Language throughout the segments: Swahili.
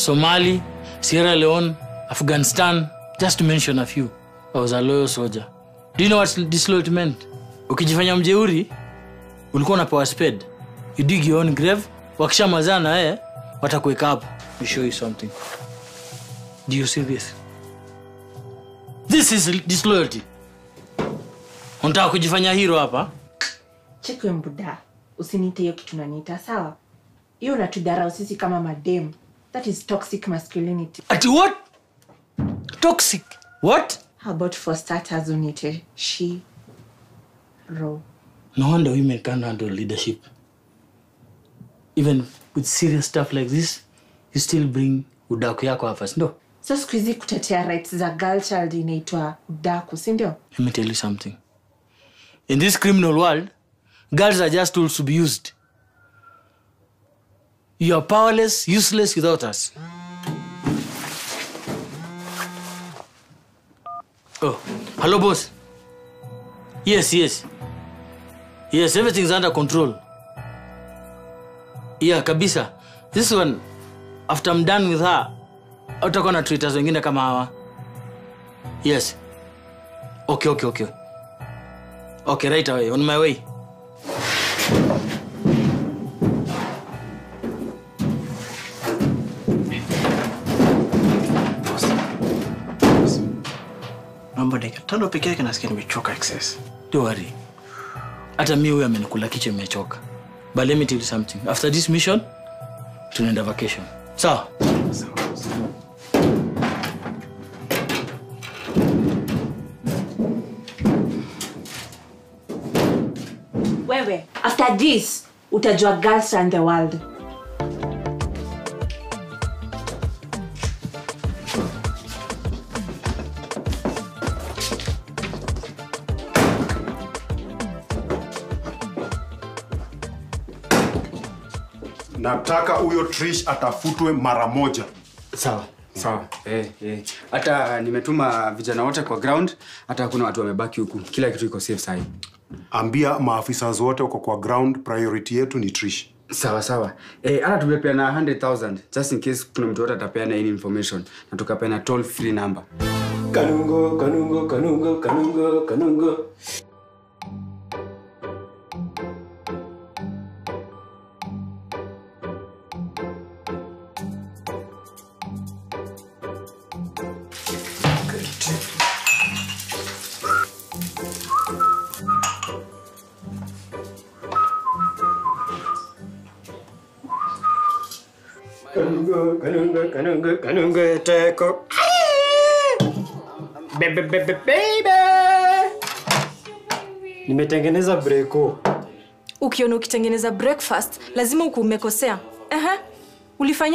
Somali, Sierra Leone, Afghanistan, just to mention a few. I was a loyal soldier. Do you know what disloyalty meant? Ukijifanya mjeuri, ulikuwa unapewa spade. You dig your own grave, wakishamazana na wewe, watakuweka hapo. We show you something. Do you see this? This is disloyalty. Unataka kujifanya hero hapa? chekwe mbuda usiniite hiyo kitu naniita sawa hiyo unatudharau sisi kama madem that is toxic masculinity Ati what? Toxic. What? how about for starters uniite she ro No wonder women can't handle leadership. Even with serious stuff like this, you still bring udaku yako hapa, si ndio? so siku hizi kutetea rights za girl child inaitwa udaku si ndio Let me tell you something. In this criminal world, girls are just tools to be used. You are powerless, useless without us. Oh, hello, boss. Yes, yes. Yes, everything's under control. Yeah, kabisa. This one, after I'm done with her, utakuwa na treaters wengine kama hawa. Yes. Okay, okay, okay. Okay, right away. On my way. Naomba dakika tano peke yake, nasikia nimechoka excess. Don't worry. Hata mi huyu amenikula kichwa imechoka. But let me tell you something. After this mission, tunaenda vacation. Sawa? wewe after this utajua girls around the world nataka huyo trish atafutwe mara moja Sawa. sawa eh, eh. hata nimetuma vijana wote kwa ground hata hakuna watu wamebaki huku kila kitu iko safe sahi ambia maafisa wote uko kwa ground priority yetu ni trish sawa sawa eh, hata tumepeana 100000 just in case kuna mtu wote atapeana any information na tukapeana toll free number Kanungo, kanungo, kanungo, kanungo, kanungo. Kanungo, kanungo, kanungo, kanungo, teko. Bebe, bebe, baby. Nimetengeneza breko. ukiona ukitengeneza breakfast lazima uku umekosea Ehe. ulifanya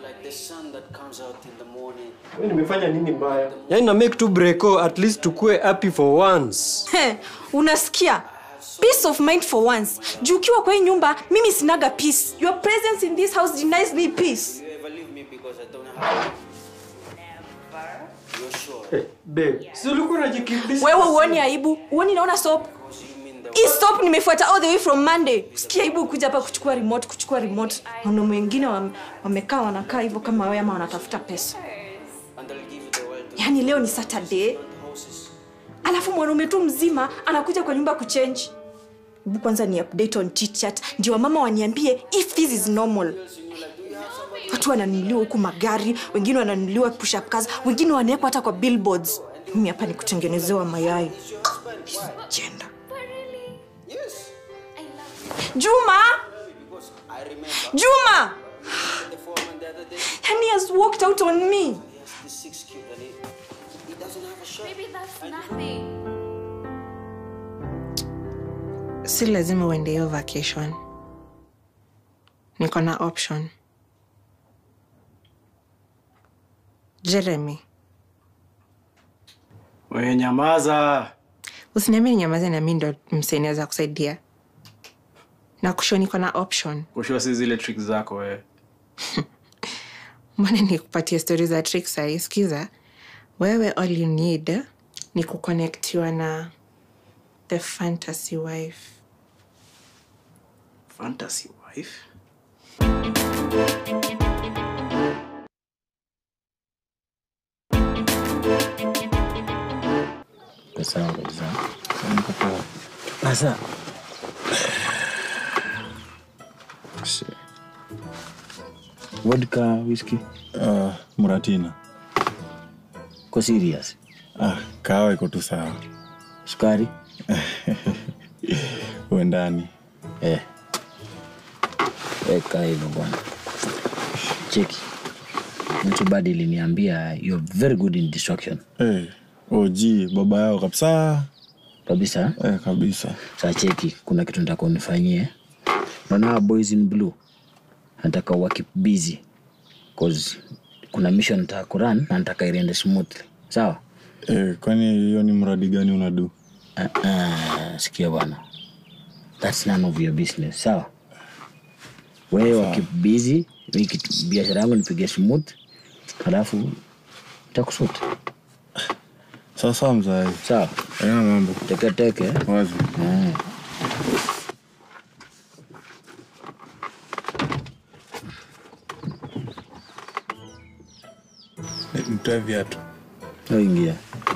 Wewe nimefanya nini mbaya? Yaani na make tu breko at least tukue happy for once. He, unasikia peace of mind for once juu ukiwa kwa hii nyumba mimi sinaga peace your presence in this house denies me peace Hey, babe, si ulikuwa unajikimbisha? wewe uoni aibu uoni naona soap hii soap nimefuata all the way from monday sikia aibu kuja hapa kuchukua remote kuchukua remote wanaume wengine wame- wamekaa wanakaa hivyo kama wewe ama wanatafuta pesa yaani leo ni saturday alafu mwanaume tu mzima anakuja kwa nyumba kuchange hebu kwanza ni update on chitchat ndio wamama waniambie if this is normal watu wananunuliwa huku magari wengine wananunuliwa push up cars wengine wanawekwa hata kwa billboards mimi hapa ni kutengenezewa mayai jenda juma juma and he has walked out on me Maybe that's nothing. si lazima uende hiyo vacation niko na option jeremy Wewe nyamaza. usiniambie ninyamaze na mi ndo mseniweza kusaidia na kusho niko na option Kushua si zile trick zako wewe. mbona nikupatia stori za trick sahii skiza wewe all you need ni kukonektiwa na the fantasy wife Fantasy wife. sawa kabisa sasa vodka whisky Uh, muratina ko serious ah, kawa iko tu sawa sukari uendani eh. weka hivyo bwana cheki mtu badi iliniambia you're very good in distraction hey, oji baba yao kabisa kabisa eh, kabisa saa cheki kuna kitu nataka unifanyie naona hawa boys in blue nataka wakip busy cause kuna mission nataka kuran na nataka iriende smoothly sawa eh, kwani hiyo ni mradi gani unadu uh, uh, sikia bwana thats none of your business sawa wewe wakip busy mi kitu- biashara yangu nipige smooth halafu takusut sasa mzai sawa aina mambo teketeke wazi mm. Eh, mtoe viatu ingia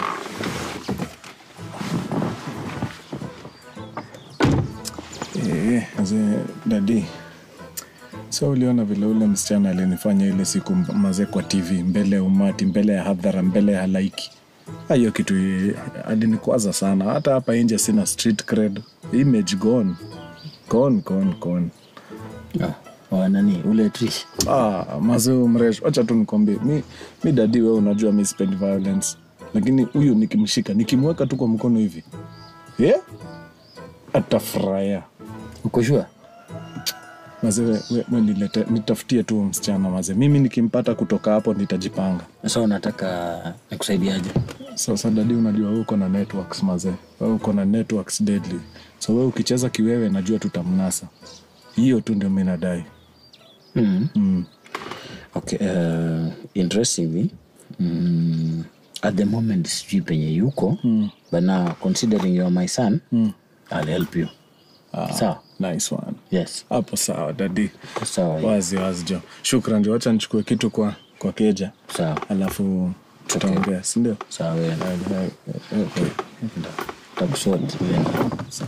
Eh, mzee dadi so uliona vile ule msichana alinifanya ile siku mb- mazee kwa tv mbele ya umati mbele ya hadhara mbele ya halaiki Ah, hiyo kitu eh, alinikwaza sana hata hapa nje sina street cred image gone gone gone gone oh, oh, nani ule trish ah, mazee mresh wacha tu nikwambie mi, mi dadi we unajua mi spend violence lakini huyu nikimshika nikimweka tu kwa mkono hivi yeah? atafurahia ukoshua Mazee, we, we, we nilete, nitafutie tu msichana maze. Mimi nikimpata kutoka hapo nitajipanga. sasa unataka nikusaidiaje Sasa dadi, unajua wewe uko na networks maze, wewe uko na networks deadly, so wewe ukicheza kiwewe, najua tutamnasa. Hiyo tu ndio mi nadai. mm. Mm. okay uh, interestingly mm, at the moment sijui penye yuko mm. but now considering you're my son mm. i'll help you Ah, sawa nice one. yes Hapo sawa dadi, sawa hiyo. wazi wazi jo. Shukran jo, wacha nichukue kitu kwa kwa keja, sawa alafu tutaongea, si ndio? sawa wewe Eh, eh, eh, okay. takusort Sawa.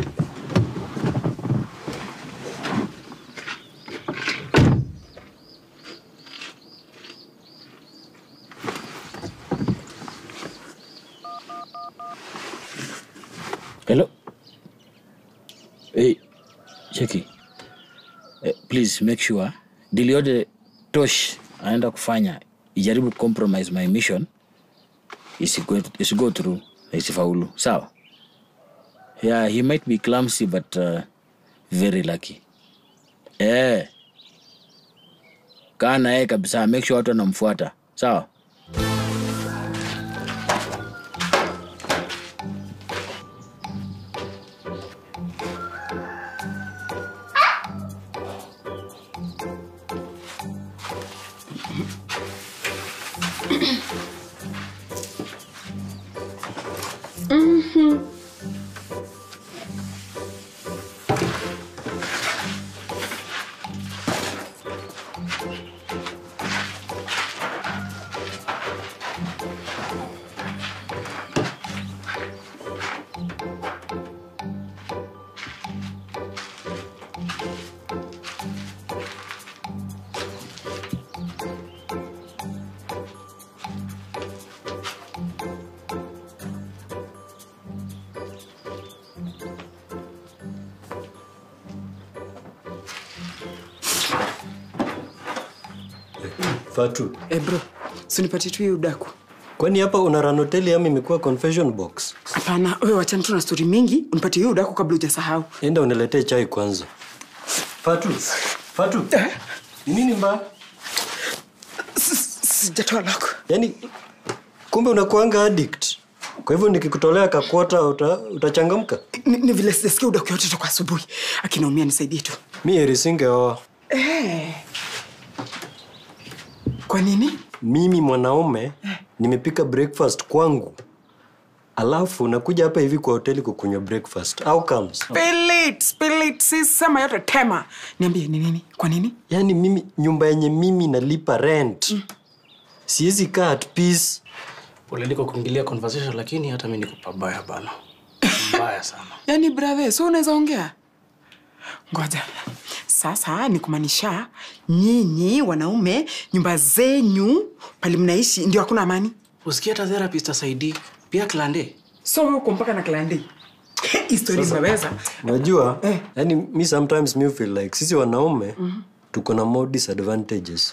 hello hey cheki eh, please make sure deal yote tosh anaenda kufanya ijaribu compromise my mission isigo, isigo through na isifaulu sawa yeah he might be clumsy but uh, very lucky eh kaa naye kabisa make sure watu wanamfuata sawa Fatu, Eh, bro sinipatie tu hiyo udaku kwani hapa una run hoteli ama imekuwa confession box? hapana wewe wachana tu na stori mingi unipatie hiyo udaku kabla hujasahau Enda uniletee chai kwanza. Fatu, Fatu, ni nini mbaya? sijatoa lako Yaani kumbe unakuanga addict. Kwa hivyo nikikutolea kakwota uta, utachangamka? ni, ni vile sijasikia udaku yote toka asubuhi akinaumia nisaidie tu Mi heri singeoa. eh. kwa nini Mimi mwanaume nimepika breakfast kwangu, alafu nakuja hapa hivi kwa hoteli kukunywa breakfast. How comes? Spill it, spill it, si sema yote tema niambie ni nini kwa nini Yaani mimi nyumba yenye mimi nalipa rent mm. siwezi kaa at peace Pole kwa kuingilia conversation, lakini hata mimi niko pabaya bana, mbaya sana. yaani brother so unaweza ongea ngoja sasa ni kumaanisha nyinyi wanaume nyumba zenyu pali mnaishi ndio hakuna amani Usikia hata therapist asaidii pia klande. so wewe uko mpaka na klandi histori mnaweza unajua yani mi sometimes mi feel like sisi wanaume tuko na more disadvantages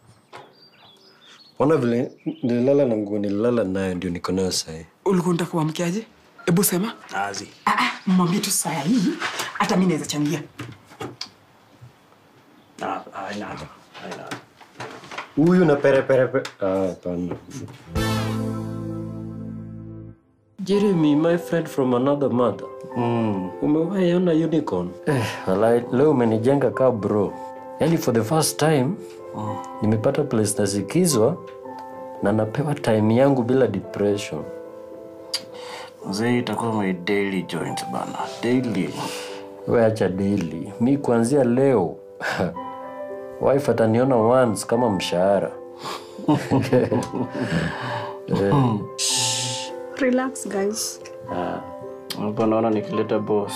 ona vile nililala na nguo nililala nayo ndio niko nayo sahii ulikuwa unataka kuamkiaje hebu sema Azi. Ah, ah, mwambie tu saa hii hata mi naweza changia Ah, haina haja. Haina haja. huyu na pereperepe ah, hapana jeremy my friend from another mother mm. umewaiona unicorn eh, walai, leo umenijenga ka bro yani for the first time mm. nimepata place nasikizwa na napewa time yangu bila depression Mzee itakuwa my daily joint bana. Daily. we acha daily mi kuanzia leo wife ataniona once kama mshahara Relax guys. Hapa naona nikileta boss.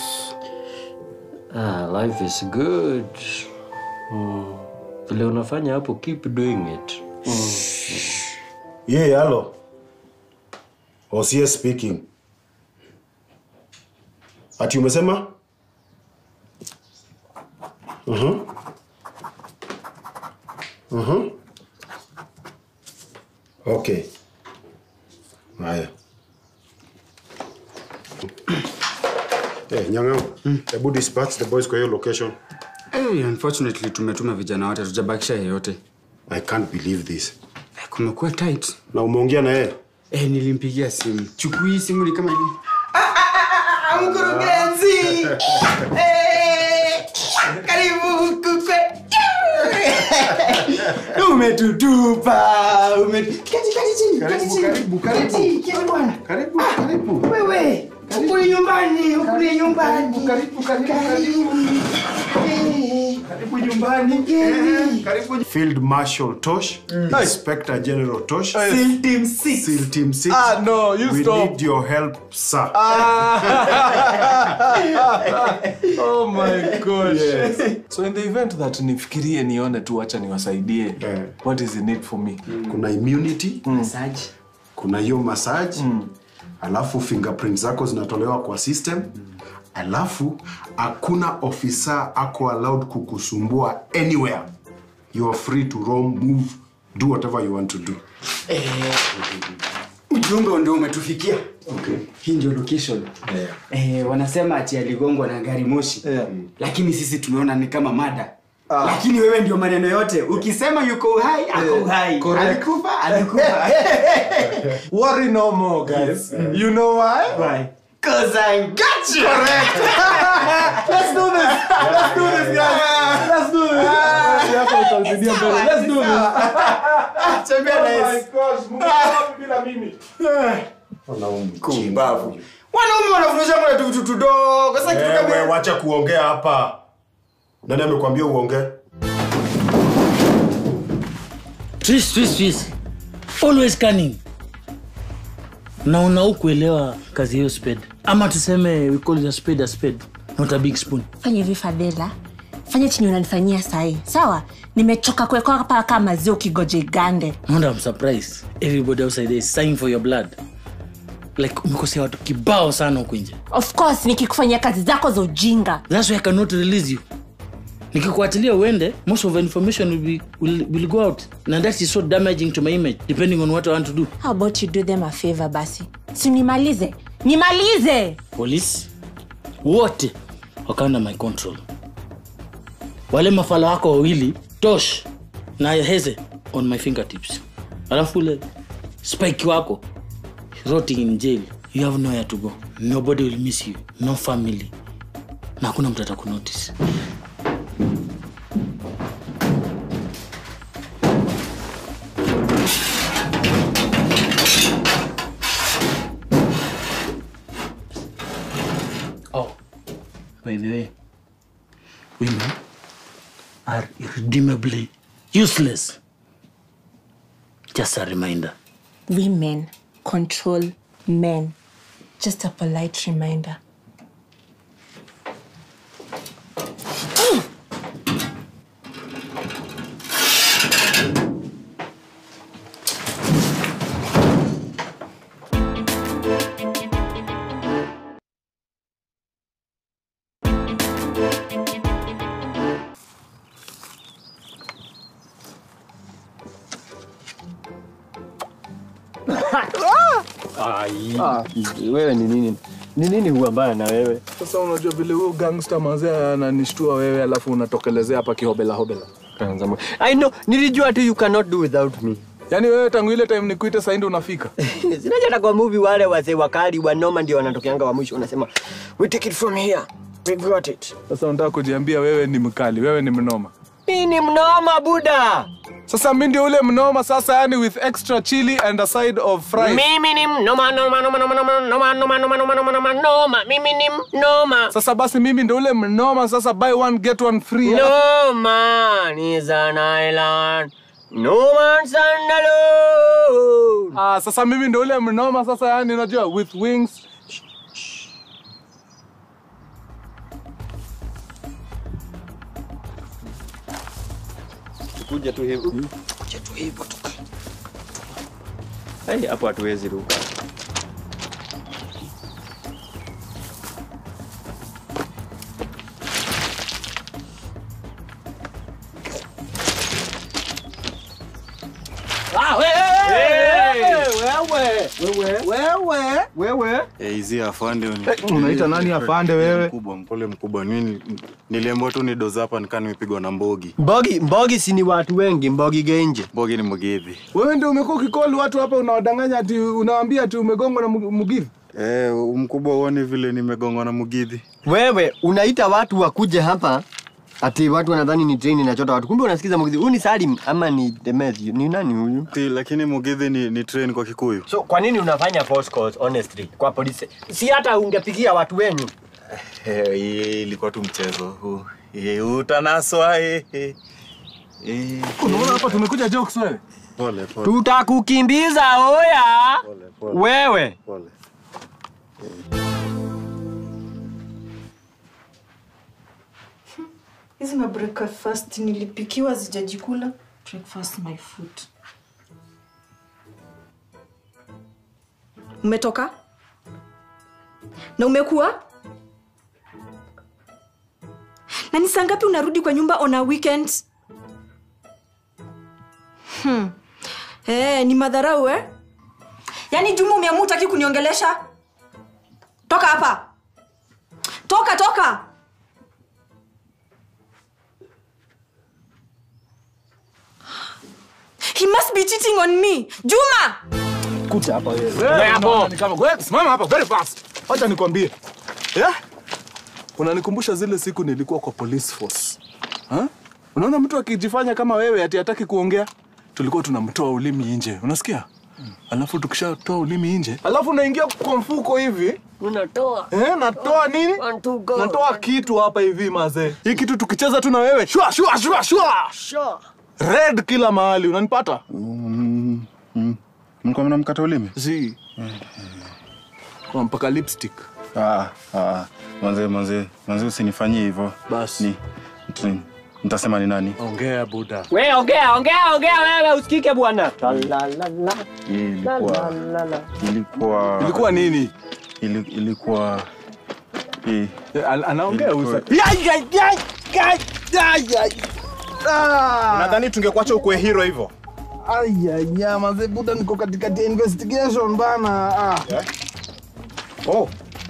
ah, life is good mm. vile unafanya hapo keep doing it Ye, halo. Osie speaking. Ati umesema? Mhm. Mhm. Okay. Haya. Eh, Nyang'au, hebu dispatch the boys kwa hiyo location. Hey, unfortunately tumetuma vijana wote tujabakisha yeyote. I can't believe this. Eh, Kumekuwa tight. Na umeongea na yeye? Eh, nilimpigia simu. Chukui hii simu ni kama hivi. mkurugenzi Eh, karibu kukwe umetutupa ume- Keti, keti chini, keti chini. karibu, karibu. Keti, keti bwana. Karibu, karibu. wewe ukuli nyumbani ukuli nyumbani Karibu, karibu, karibu. Eh, Karibu nyumbani. Mgeni. Karibu. Field Marshal Tosh, Inspector General Tosh, Seal team six. SEAL Team 6. Ah, no, you we stop. need your help, sir. oh my gosh so in the event that nifikirie nione tu wacha niwasaidie Eh. what is in it for me Kuna immunity, Massage. kuna hiyo massage, alafu fingerprint zako zinatolewa kwa system, alafu hakuna ofisa ako allowed kukusumbua anywhere. You are free to roam, move, do whatever you want to do. Ujumbe ndio umetufikia. Okay. Hii ndio location. Eh, wanasema ati aligongwa na gari moshi. Yeah. Lakini sisi tumeona ni kama mada. Lakini wewe ndio maneno yote. Ukisema yuko uhai, ako uhai. correct. Alikufa, alikufa. worry no more guys you know why Why? Cause I got you. let's do this let's do this guys let's do this Hapa utasaidia mbele. let's do this Tembea oh na my Yesu. gosh Mungu wangu bila mimi Kumbavu. Wanaume wanafundisha mwana tu vitu tudogo. Sasa kitu kama Wewe wacha kuongea hapa. Nani amekwambia uongee? Tris, Tris, Tris. Always cunning. Na unau kuelewa kazi hiyo spade. Ama tuseme we call it a spade a spade, not a big spoon. fanya hivi fadhela fanya chenye unanifanyia sahi sawa nimechoka kuwekwa hapa kama maziwa ukigoje igande And I'm surprised. Everybody outside there is sighing for your blood. Like umekosea watu kibao sana huku nje. of course nikikufanyia kazi zako za ujinga That's why I cannot release you. Nikikuachilia uende, most of the information will, be, will, will go out. And that is so damaging to my image, depending on what I want to do. how about you do them a favor basi si nimalize nimalize Police wote wako under my control. Wale mafala wako wawili, Tosh na Heze on my fingertips. Alafu ule Spike wako rotting in jail. You have nowhere to go. Nobody will miss you. No family. Na hakuna mtu atakunotice. Oh, by the way, women are irredeemably useless. Just a reminder. women control men. Just a polite reminder. Ah, wewe ni nini? Ni nini huwa mbaya na wewe? Sasa unajua vile huyo gangster mazee ananishtua wewe, alafu unatokelezea hapa kihobela hobela. I know, nilijua tu you cannot do without me. Yaani wewe tangu ile time nikuite sasa ndio unafika. Sinaja hata kwa movie wale wazee wakali wa noma ndio wanatokeanga wa mwisho wanasema we take it from here. We got it. Sasa unataka kujiambia wewe ni mkali, wewe ni mnoma. Mimi ni mnoma buda. Sasa mimi ndio ule mnoma sasa, yani with extra chili and a side of fries. Mimi ni mnoma noma noma noma noma noma noma noma noma noma noma noma. Mimi ni mnoma. Sasa basi mimi ndio ule mnoma sasa, buy one get one free. No man is an island. No man's alone. Ah, sasa mimi ndio ule mnoma sasa, yani unajua with wings. Kuja tu hivyo. Kuja tu hivyo tu. Hey, hapo hatuwezi ruka. Wewe Wewe hizi afande ni- unaita nani afande wewe? mkubwa mpole mkubwa mimi niliambiwa tu ni doza hapa nikaa nimepigwa na mbogi Mbogi, Mbogi si ni watu wengi, Mbogi Genje. mbogi ni mgidhi Wewe ndio umekuwa ukikoli watu hapa, unawadanganya ati unawaambia ati umegongwa na Mu- Mugithi. eh, mkubwa uone vile nimegongwa na mgidhi Wewe unaita watu wakuje hapa ati watu wanadhani ni train inachota watu, kumbe unasikiza mgizi. Huyu ni Salim ama ni Demet? Ni nani huyu? Ti, lakini mgidhi ni, ni train kwa kikuyu So kwa nini unafanya false calls honestly kwa polisi? Si hata ungepigia watu wenyu. Eh, hii ilikuwa tu mchezo huu Eh, utanaswa eh, eh. Eh, Unaona hapa tumekuja jokes wewe. pole pole Tutakukimbiza oya. pole pole Wewe pole hizi ma breakfast nilipikiwa zijajikula breakfast my food umetoka na umekuwa na ni saa ngapi unarudi kwa nyumba on a weekend hmm. hey, ni madharau eh? yaani juma umeamua utaki kuniongelesha toka hapa toka toka He must be cheating on me. Juma! Kuja hapa wewe. Wewe hapo. Ni kama wewe simama hapa very fast. Acha nikwambie. Yeah? Unanikumbusha zile siku nilikuwa kwa police force. Ha? Unaona mtu akijifanya kama wewe ati hataki kuongea, tulikuwa tunamtoa ulimi nje. Unasikia? Alafu tukishatoa ulimi nje, alafu unaingia kwa mfuko hivi unatoa Eh, natoa nini? One, two, go. Natoa kitu hapa hivi mazee. Hii kitu tukicheza tu na wewe, shua shua shua shua. Sure. Red kila mahali, unanipata? Mm, mm. mlikuwa mnamkata ulimi Zi. Kwa mpaka lipstick. ah, ah. manze manze manze usinifanyie hivyo Basi. ni ni- nitasema ni nani Ongea buda. Wewe ongea, ongea, ongea wewe usikike bwana. La la la. Hii La ilikuwa la la. ilikuwa Ilikuwa nini? ili, ilikuwa hii Eh, an- Anaongea Ilikuwa- usa. Yai yai yai yai yai yai. Ah! Nadhani tungekuacha ukue hero hivyo. Aya nyama ze buda niko katikati ya investigation bana. Ah. Oh.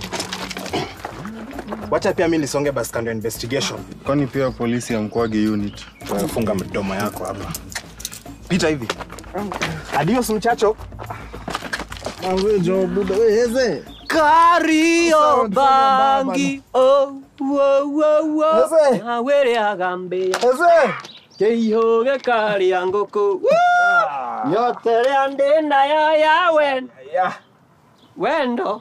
Wacha pia mimi nisonge basi kando ya investigation. kwani pia polisi amkwagi unit Funga mdomo yako hapa. Pita hivi. Adios mchacho. Wewe jo buda wewe eze. Kario bangi oh wo wo wo Eze. awere agambia Eze. keihoge karia ngoko nyotere andenda ya yawe Yeah. wendo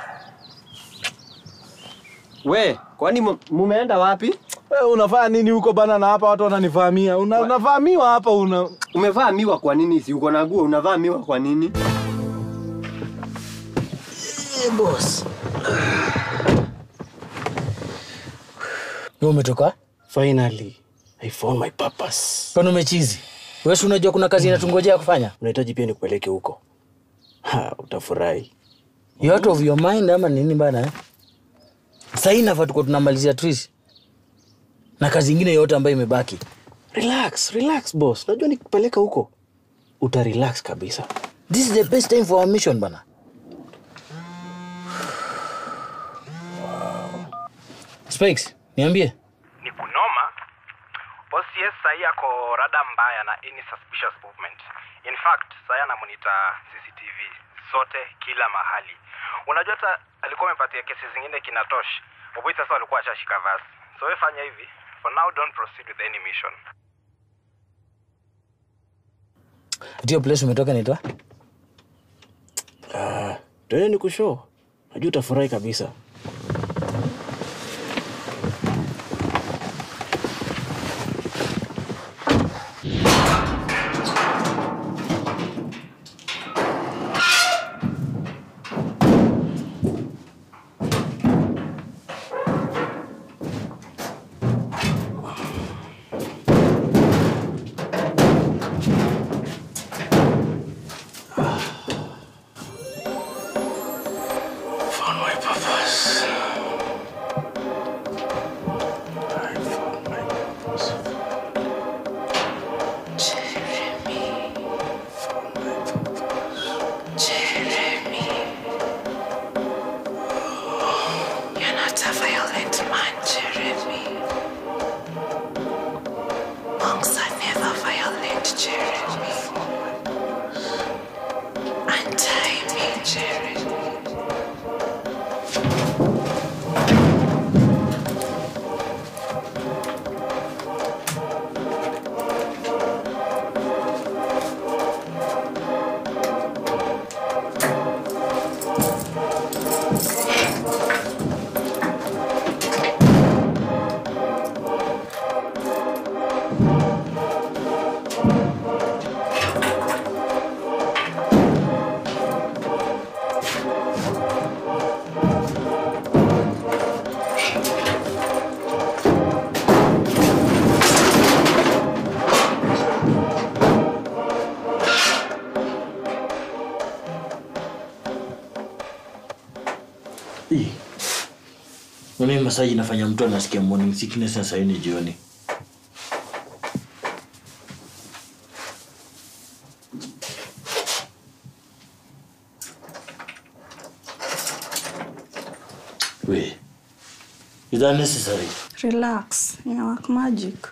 we kwani mu- mumeenda wapi Wewe unafanya nini huko bana na hapa watu wananifahamia. Una, unavamiwa hapa una umevaa miwa kwa nini si uko na nguo unavaa miwa kwa nini Hey, boss. Wewe umetoka? Finally, I found my purpose. Kwani umechizi? Wewe si unajua kuna kazi inatungojea kufanya? Unahitaji pia nikupeleke huko. Ha, utafurahi. You out of your mind ama nini bana? eh? Sasa hii nafaa tuko tunamalizia tris na kazi ingine yote ambayo imebaki. Relax, relax boss. Najua nikupeleka huko uta relax kabisa. This is the best time for our mission bana. Spikes, niambie. ni kunoma ocs sahii ako rada mbaya na any suspicious movement in fact sahii anamonita cctv zote kila mahali unajua hata alikuwa amepatia kesi zingine kinatosh oboi sasa walikuwa ashashika vasi so we fanya hivi for now don't proceed with any mission Ndio place umetoka naitwa? Ah, twende nikushow. Najua utafurahi kabisa. Found my purpose. I found my purpose. Jeremy. Jeremy. You're not a violent man, Jeremy. Monks are never violent, Jeremy. Untie me, Jeremy. Mimi masaji nafanya mtu anasikia morning sickness na saa hii ni jioni. We, is that necessary? Relax, ina work magic.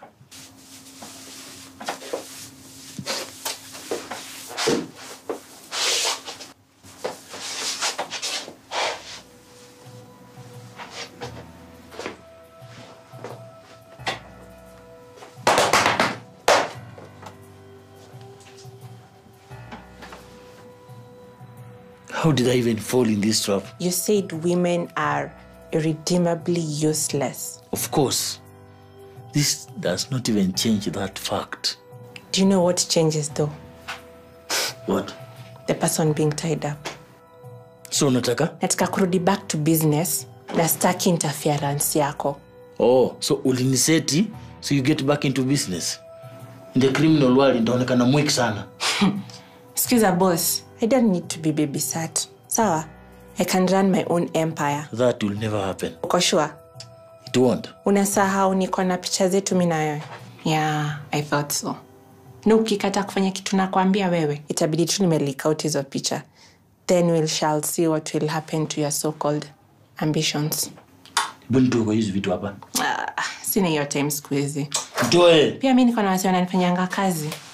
How did I even fall in this trap? You said women are irredeemably useless. Of course, this does not even change that fact. Do you know what changes though? What? The person being tied up. So unataka? Nataka kurudi back to business na staki interference yako. Oh, so uliniseti so you get back into business. In the criminal world ndaonekana mwiki sana. Excuse boss, I don't need to be babysat. Sawa? I can run my own empire. That will never happen. Uko sure? It won't. Unasahau niko na picha zetu mi na wewe? Yeah, I thought so. Na ukikata kufanya kitu nakwambia wewe, itabidi tu nimeleak out hizo picha. Then we shall see what will happen to your so-called ambitions. Hebu nitoe kwa hizi vitu hapa. Ah, sina hiyo time siku hizi. Toe. Pia mi niko na wasi wananifanyanga kazi.